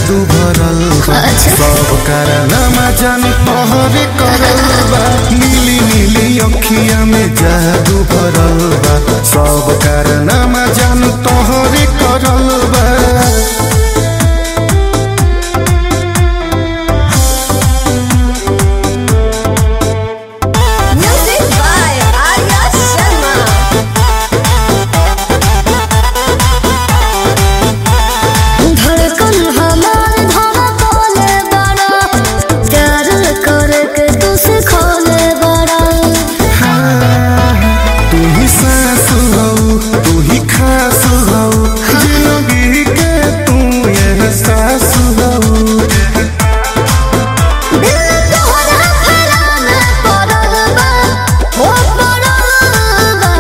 जादू भरल बा अच्छा। सब कारनामा जान तोहरे करल बा नीली नीली अखिया में जादू भरल बा सब कारनामा जान तोहरे करल बा Music by Arya Sharma. धड़कन हमार धड़कले बड़ा प्यार करके तू सिखौले बड़ा तू ही सास हो तू ही खास हो जिंदगी के तू एहसास हो दिल तोहरा फेरा में पड़ल बा हो पड़ल बा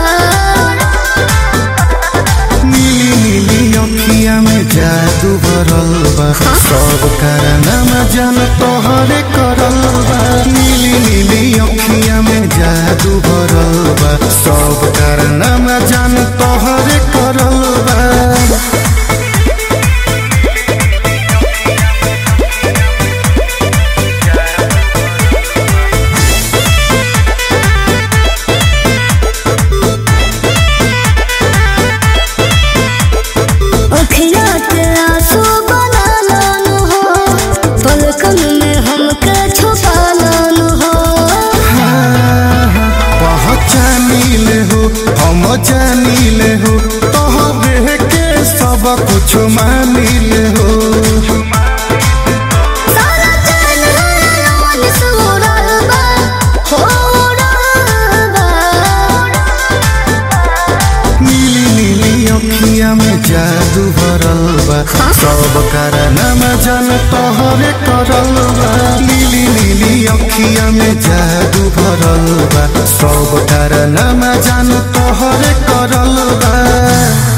नीली नीली अखिया में जादू भरल बा सब कारनामा जान तोहरे करल बा नीली नीली अखिया में जादू भरल बा सब कारनामा जान तोहरे करल बा अखिया के आंसू बना लानु हो पलकन में हमके छुपा लानु हो पहचानिल हो हम जानिल हो तोहरे के सब कुछ मानिल हो सारा जान मन से उड़ल बा हो उड़ल बा नीली नीली अखिया में जादू भरल बा सब कारनामा जान तोहरे करल बा नीली नीली अखिया में जादू भरल बा सब कारनामा जान तोहरे करल बा